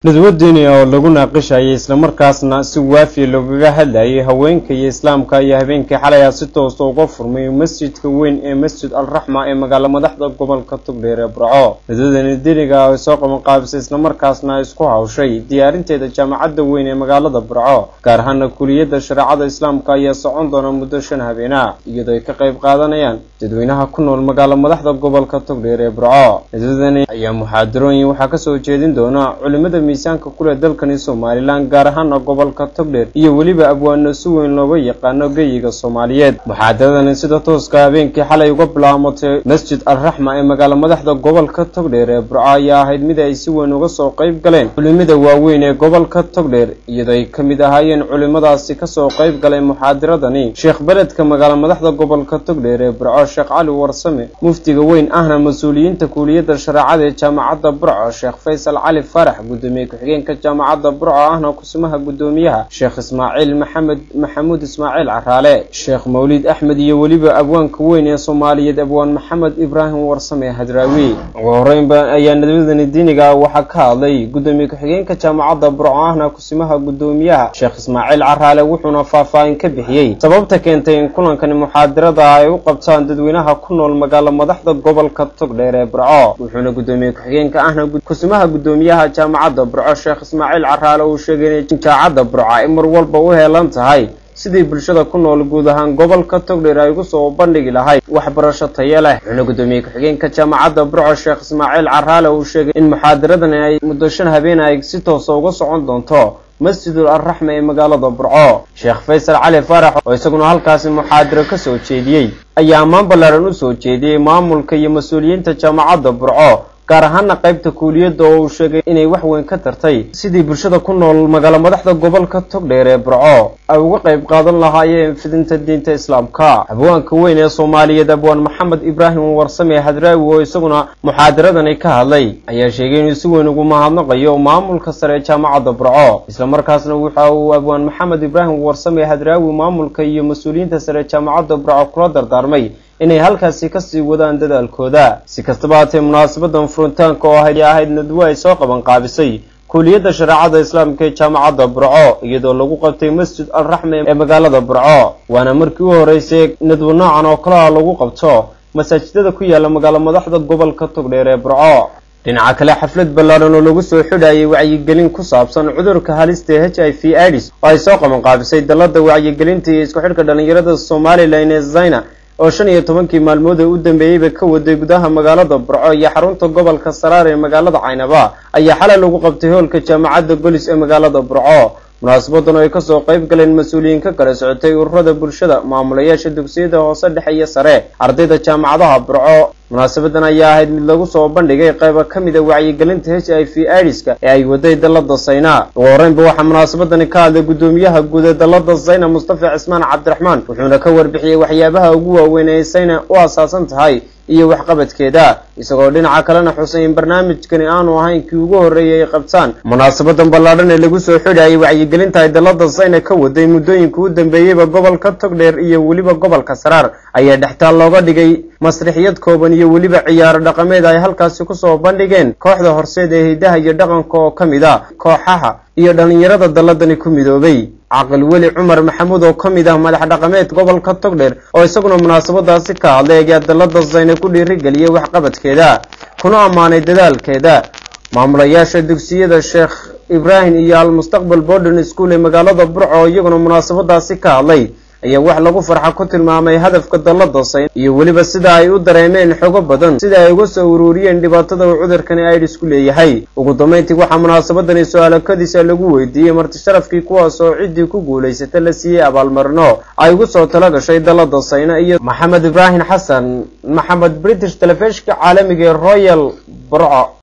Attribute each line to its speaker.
Speaker 1: nadwadini oo lagu naaqishayay islamarkaasna si waafiya loogaga hadlayay haweenka iyo islaamka iyo habeenkii xalay a si toosa uga furmay masjidka weyn ee masjid al raxma ee magaalo madaxda gobolka tugdheer ee burco nadwadani diniga ay soo qabanqaabisay islamarkaasna ay isku hawshay diyaarinteeda jaamacadda weyn ee magaalada burco gaar ahaana kuliyadda shareecada islaamka ayaa socon doona muddo shan habeena iyadoo ay ka qayb qaadanayaan dadweynaha ku nool magaalo madaxda gobolka tugdheer ee burco nadwadani ayaa muxaadarooyin waxaa kasoo jeedin doona culimada miisaanka kuleh dalkani somalilan gaar ahaana gobolka togdheer iyo weliba abwaano si weyn looga yaqaano geyiga soomaaliyeed muxaadaradani sida tooska habeenkii xalay uga bilaamatay masjid al raxma ee magaalo madaxda gobolka togdheer ee burco ayaa ahayd mid ay si weyn uga soo qayb galeen culimada waaweyn ee gobolka togdheer iyadoo ay ka mid ahaayeen culimadaasi kasoo qayb galay muxaadaradani sheekh beledka magaalo madaxda gobolka togdheer ee burco sheekh cali warsame muftiga weyn ahna mas-uuliyiinta kuuliyadda shareecada ee jaamacadda burco sheekh faysal cali farax gudoomiye ku-xigeenka jaamacadda burco ahna kusimaha guddoomiyaha sheekh ismaaciil maxamed maxamuud ismaaciil caraale sheekh mawlid axmed iyo weliba abwaanka weyn ee soomaaliyeed abwaan maxamed ibraahim warsame hadraawi ugu horeynba ayaa nadwadani diiniga waxaa ka hadlay guddoomiye ku-xigeenka jaamacadda burco ahna kusimaha guddoomiyaha sheekh ismaaciil caraale wuxuuna faahfaahin ka bixiyey sababta keentay in kulankani muxaadarada ay u qabtaan dadweynaha ku nool magaalo madaxda gobolka togdheer ee burco wuxuuna guddoomiye ku-xigeenka ahna kusimaha guddoomiyaha jaamacadda burco sheekh ismaaciil caraale uu sheegay inay jaamacadda burco ay mar walba u heelan tahay sidii bulshada ku nool guud ahaan gobolka togdheer ay ugu soo bandhigi lahayd waxbarasho tayo leh wuxuuna guddoomiye ku-xigeenka jaamacadda burco sheekh ismaaciil caraale uu sheegay in muxaadaradani ay muddo shan habeen ay si toosa uga socon doonto masjidul alraxma ee magaalada burco sheekh faysal cali faarax oo isaguna halkaasi muxaadaro ka soo jeediyey ayaa ammaan ballaaran u soo jeediyey maamulka iyo mas-uuliyiinta jaamacadda burco gaar ahaana qaybta kuuliyadda oo uu sheegay inay wax weyn ka tartay sidii bulshada ku nool magaalo madaxda gobolka togdheer ee burco ay uga qayb qaadan lahaayeen fidinta diinta islaamka abwaanka weyn ee soomaaliyeed abwaan maxamed ibraahim warsame hadraawi oo isaguna muxaadaradani ka hadlay ayaa sheegay inuu si weyn ugu mahadnaqayo maamulka sare ee jaamacadda burco islamarkaasna waxa uu abwaan maxamed ibraahim warsame hadraawi maamulka iyo mas-uuliyiinta sare ee jaamacadda burco kula dardaarmay inay halkaasi kasii wadaan dadaalkooda si kastaba haatee munaasabadan furitaanka oo ahayd ahayd nadwo ay soo qaban qaabisay kuuliyadda shareecada islaamka ee jaamacadda burco iyadoo lagu qabtay masjid al raxme ee magaalada burco waana markii u horeysay nadwo noocan oo kalaha lagu qabto masaajidada ku yaala magaalo madaxda gobolka togdheer ee burco dhinaca kale xaflad ballaaran oo lagu soo xidhayay wacyigelin ku saabsan cudurka halista ee h i v idis oo ay soo qaban qaabisay dalladda wacyigelinta iyo isku xidhka dhallinyarada somalilan ee zayna oo shan iyo tobankii maalmood ee u dambeeyeyba ka waday gudaha magaalada burco iyo xarunta gobolka saraar ee magaalada caynaba ayaa xalay lagu qabtay hoolka jaamacadda golis ee magaalada burco munaasabadan oo ay kasoo qayb galeen mas-uuliyiin ka kala socotay ururada bulshada maamulayaasha dugsiyada hoose dhexe iyo sare ardayda jaamacadaha burco munaasabadan ayaa ahayd mid lagu soo bandhigay qayba ka mid a wacyigelinta h i v idiska ee ay waday dalada sayna ugu horeynba waxaa munaasabadani ka hadlay guddoomiyaha guud ee dalada sayna mustafa cismaan cabdiraxmaan wuxuuna ka warbixiyey waxyaabaha ugu waaweyn ee sayna u asaasan tahay iyo waxqabadkeeda isagoo dhinaca kalena xusay in barnaamijkani aanu ahayn kii ugu horreeyay ay qabtaan munaasabadan ballaadhan ee lagu soo xidhayay wacyigelinta ay dalada sayna ka waday muddooyinka u dambeeyeyba gobolka togdheer iyo weliba gobolka saraar ayaa dhextaal looga dhigay masrixiyad kooban iyo weliba ciyaaro dhaqameed ay halkaasi kusoo bandhigeen kooxda horseed ee hidaha iyo dhaqanka oo ka mid a kooxaha iyo dhallinyarada dalladani ku midoobay caqil weli cumar maxamuud oo ka mid ah madax dhaqameed gobolka togdheer oo isaguna munaasabadaasi ka hadlay ayaa dalladda sayne ku dhiirigeliyay waxqabadkeeda kuna ammaanay dadaalkeeda maamulayaasha dugsiyada sheekh ibraahim iyo almustaqbal borden school ee magaalada burco oo iyaguna munaasabadaasi ka hadlay ayaa wax lagu farxa ku tilmaamay hadafka dalladda sayn iyo weliba sida ay u dareemeen xogo badan sida ay uga soo ururiyeen dhibaatada uu cudurkani aidisku leeyahay ugu dambayntii waxaa munaasabadani su-aalakadiisa lagu weydiiyey marti sharafkii kuwaas oo ciddii ku guulaysata la siiyey abaalmarino ay ugu soo tala gashay dalladda sayna iyo maxamed ibraahim xasan maxamed british telefishka caalamiga ee royal burco